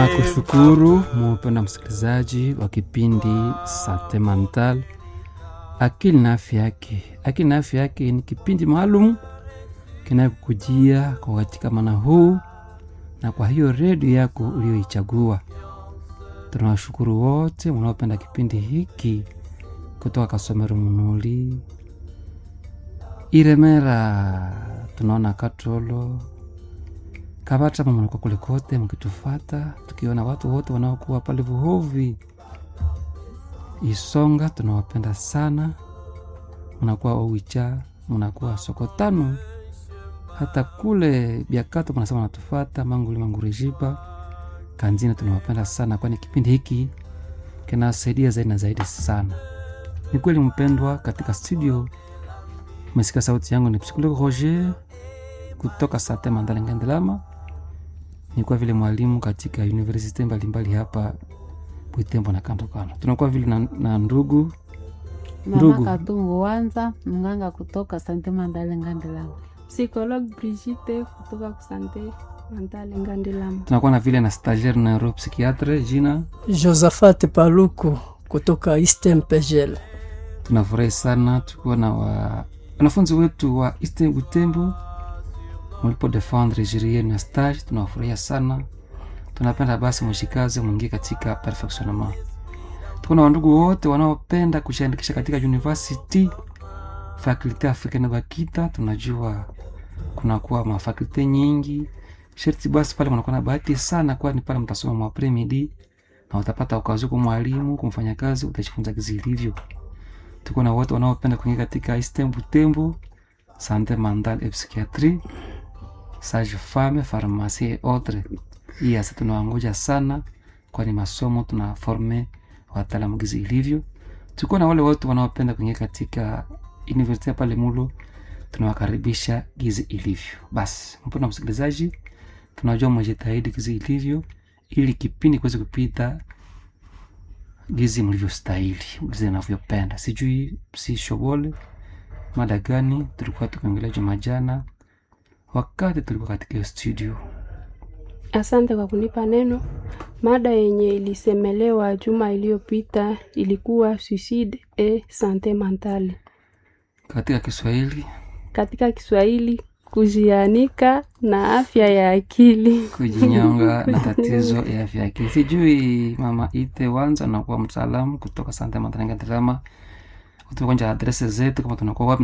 Tunakushukuru mupenda msikilizaji wa kipindi Sante Mental, akili na afya yake. Akili na afya yake ni kipindi maalum kinayokujia kwa katika mana huu na kwa hiyo redio yako uliyoichagua. Tunawashukuru wote mnaopenda kipindi hiki kutoka Kasomero, Munuli, Iremera, tunaona Katolo, Kabata, mnakuwa kule kote mkitufata, tukiona watu wote wanaokuwa pale Vuhovi, Isonga, tunawapenda sana. Mnakuwa Owicha, mnakuwa Sokotano, hata kule Biakato mnasema natufata Manguli, Mangurejiba, Kanzina, tunawapenda sana, kwani kipindi hiki kinasaidia zaidi na zaidi sana. Ni kweli mpendwa, katika studio umesikia sauti yangu, ni psikologo Roger kutoka Sante Mandala Ngandelama. Ni kwa vile mwalimu katika universite mbalimbali hapa Butembo na kando kando. Tunakuwa vile na, na ndugu Ndugu. Mama Katungu Wanza, mganga kutoka Sante Mandale Ngandelama. Psychologue Brigitte kutoka kusante Mandale Ngandelama. tunakuwa na vile na stagiaire na neuropsychiatre jina. Josaphat Paluku kutoka Eastern Pegel. Tunafurahi sana tukiwa na wa, wanafunzi wetu wa Eastern Butembo mulipo defendre jiri yenu ya stage, tunawafurahia sana. Tunapenda basi mwishikaze mwingie katika perfectionnement. Tuko na wandugu wote wanaopenda kujiandikisha katika university fakulte africaine Bakita. Tunajua kunakuwa mafakulte nyingi, sherti basi pale mnakuwa na bahati sana, kwani pale mtasoma mwa premidi na utapata ukazi kwa mwalimu kumfanya kazi, utajifunza kizi ilivyo. Tuko na wote wanaopenda kuingia katika Eastern Butembo, sante mental et psychiatrie, sage femme, pharmacie et autres. Hii hasa tunawangoja sana, kwani masomo tunaforme wataalamu gizi ilivyo. Tuko na wale wote wanaopenda kuingia katika university ya pale Mulo, tunawakaribisha gizi ilivyo. Basi mpendwa msikilizaji, tunajua mwejitahidi gizi ilivyo, ili kipindi kiweze kupita gizi mlivyostahili, gizi navyopenda. Sijui si shobole mada gani tulikuwa tukiongelea juma jana, wakati tulikuwa katika hiyo studio. Asante kwa kunipa neno. Mada yenye ilisemelewa juma iliyopita ilikuwa suicide et sante mentale. Katika Kiswahili Katika Kiswahili, kujianika na afya ya akili. kujinyonga na tatizo ya afya yake. Sijui mama ite wanza nakuwa mtaalamu kutoka Sante Matanga Drama, utukonja adrese zetu kama tunakuwa wapi